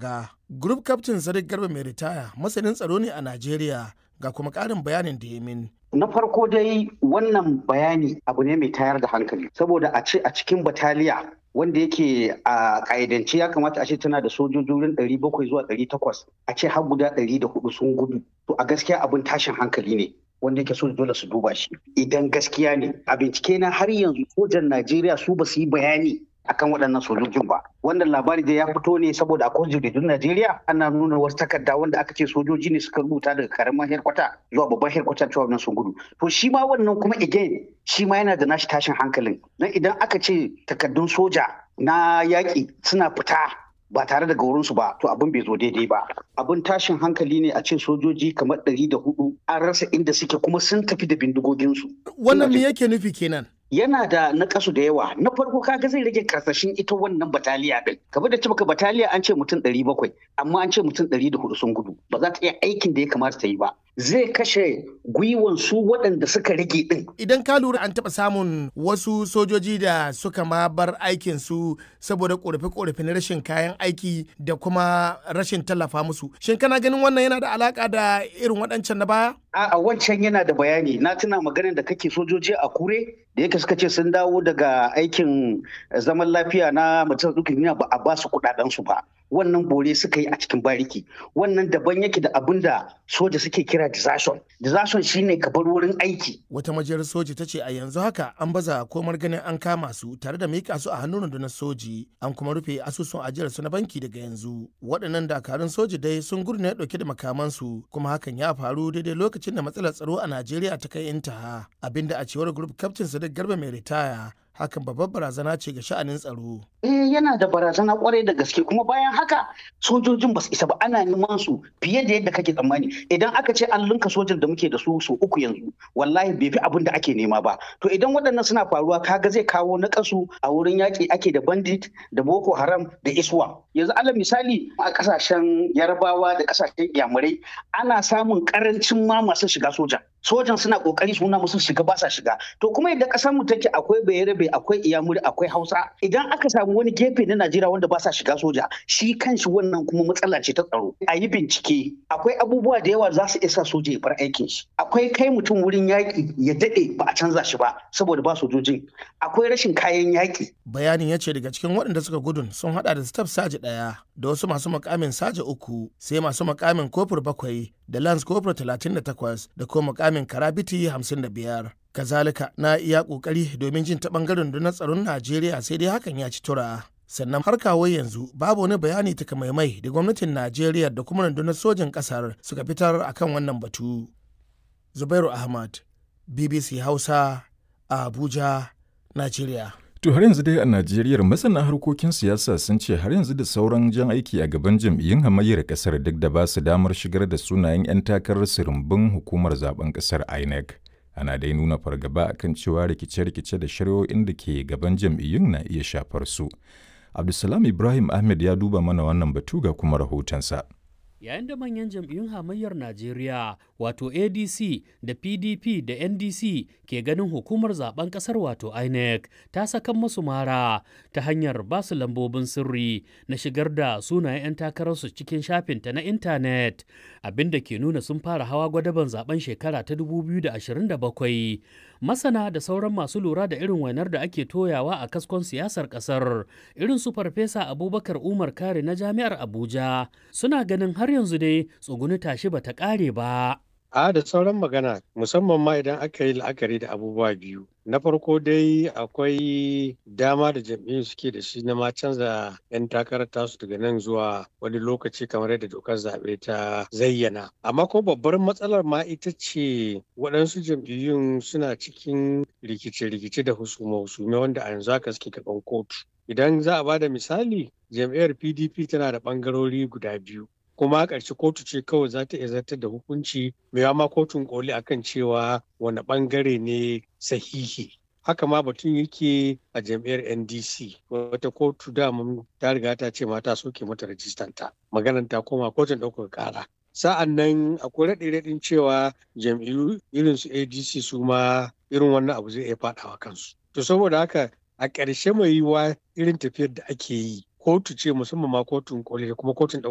daga. Group Captain Sadiq Garba mai ritaya masanin tsaro ne a Najeriya ga kuma ƙarin bayanin da ya min. Na farko dai wannan bayani abu ne mai tayar da hankali saboda a ce a cikin bataliya wanda yake a ƙa'idance ya kamata a ce tana da sojoji wurin ɗari bakwai zuwa ɗari takwas a ce har guda ɗari da hudu sun gudu to a gaskiya abin tashin hankali ne wanda yake so dole su duba shi idan gaskiya ne a bincike na har yanzu sojan Najeriya su ba su yi bayani akan waɗannan sojojin ba wannan labari da ya fito ne saboda akwai jaridun Najeriya ana nuna wasu takarda wanda aka ce sojoji ne suka rubuta daga karamin herkwata zuwa babban herkwata cewa wannan sun gudu to shi ma wannan kuma again shi ma yana da nashi tashin hankalin dan idan aka ce takardun soja na yaƙi suna fita ba tare da gaurinsu ba to abin bai zo daidai ba abin tashin hankali ne a ce sojoji kamar ɗari da hudu an rasa inda suke kuma sun tafi da bindigoginsu wannan me yake nufi kenan yana da nakasu da yawa na farko kaga zai rage karsashin ita wannan bataliya din kamar da cibaka bataliya an ce mutum ɗari bakwai amma an ce mutum ɗari da hudu sun gudu ba za ta iya aikin da ya kamata ta yi ba zai kashe gwiwan su waɗanda suka rage din idan ka lura an taɓa samun wasu sojoji da suka ma bar aikin su saboda korafe-korafe na rashin kayan aiki da kuma rashin tallafa musu shin kana ganin wannan yana da alaka da irin waɗancan na baya a wancan yana da bayani na tuna maganar da kake sojoji a kure da yake suka ce sun dawo daga aikin zaman lafiya na majalisar dukkan duniya ba a ba su kudaden su ba wannan bore suka yi a cikin bariki wannan daban yake da abin da soja suke kira desertion desertion shine ka bar wurin aiki wata majiyar soji ta ce a yanzu haka an baza komar ganin an kama su tare da mika su a hannun rundunar soji an kuma rufe asusun ajiyar su na banki daga yanzu waɗannan dakarun soji dai sun gudu ne dauke da makamansu kuma hakan ya faru daidai lokacin da matsalar tsaro a najeriya ta kai intaha abinda a cewar group captain sadiq garba mai ritaya hakan babbar barazana ce ga sha'anin tsaro. Eh yana da barazana kwarai da gaske kuma bayan haka sojojin ba su isa ba ana neman su fiye da yadda kake tsammani idan aka ce an linka sojan da muke da su su uku yanzu wallahi bai fi abin da ake nema ba to idan waɗannan suna faruwa kaga zai kawo na kasu a wurin yaƙi ake da bandit da boko haram da iswa yanzu alal misali a ƙasashen yarabawa da ƙasashen yamurai ana samun ƙarancin ma masu shiga soja sojan suna kokari suna musu shiga ba sa shiga to kuma idan kasar mu take akwai bayarabe akwai iyamuri akwai hausa idan aka samu wani gefe na najeriya wanda ba sa shiga soja shi kanshi wannan kuma matsala ce ta tsaro a yi bincike akwai abubuwa da yawa za su isa soja ya bar aikin shi akwai kai mutum wurin yaƙi ya daɗe ba a canza shi ba saboda ba sojojin akwai rashin kayan yaƙi bayanin ya ce daga cikin waɗanda suka gudun sun haɗa da staff saji ɗaya da wasu masu makamin saji uku sai masu makamin kofur bakwai da lance kofur talatin da takwas da kuma makamin karabiti hamsin da biyar kazalika na iya kokari domin jin ta bangaren rundunar tsaron najeriya sai dai hakan ya ci tura sannan har kawo yanzu babu wani bayani takamaimai da gwamnatin najeriya da kuma rundunar sojin kasar suka fitar akan wannan batu zubairu ahmad bbc hausa a abuja najeriya To har yanzu dai a Najeriya masana harkokin siyasa sun ce har yanzu da sauran jan aiki a gaban jam'iyyun hamayyar kasar duk da ba su damar shigar da sunayen 'yan takarar sirimbin hukumar zaben kasar INEC. Ana dai nuna fargaba akan cewa rikice-rikice da shari'o'in da ke gaban jam'iyyun na iya shafar su. Abdulsalam Ibrahim Ahmed ya duba mana wannan batu ga kuma rahotonsa. yayin da manyan jam'iyyun hamayyar Najeriya wato ADC da PDP da NDC ke ganin hukumar zaben kasar wato INEC ta sakan masu mara ta hanyar basu lambobin sirri na shigar da sunayen 'yan takararsu cikin shafinta na intanet abinda ke nuna sun fara hawa gwadaban zaben shekara ta 2027 masana da sauran masu lura da irin wainar da ake toyawa a kaskon siyasar kasar irin su farfesa abubakar umar kare na jami'ar abuja suna ganin har yanzu dai tsuguni tashi bata kare ba A da sauran magana musamman ma idan aka yi la'akari da abubuwa biyu. Na farko dai akwai dama da jam'iyyun suke da shi na ma canza 'yan takarar tasu daga nan zuwa wani lokaci kamar yadda dokar zaɓe ta zayyana. Amma ko babbar matsalar ma ita ce waɗansu jam'iyyun suna cikin rikice-rikice da husume-husume wanda a yanzu haka suke gaban kotu. Idan za a ba da misali, jam'iyyar PDP tana da ɓangarori guda biyu. kuma a ƙarshe kotu ce kawai za ta iya zartar da hukunci mai ma kotun koli akan cewa wani ɓangare ne sahihi haka ma batun yake a jam'iyyar ndc wata kotu dama ta riga ta ce mata soke mata rajistanta maganan ta koma kotun ɗaukar ƙara sa'an nan akwai raɗe-raɗin cewa jam'iyyu irin su adc su ma irin wannan abu zai iya faɗawa kansu to saboda haka a ƙarshe mai yiwuwa irin tafiyar da ake yi kotu ce musamman ma kotun koli da kuma kotun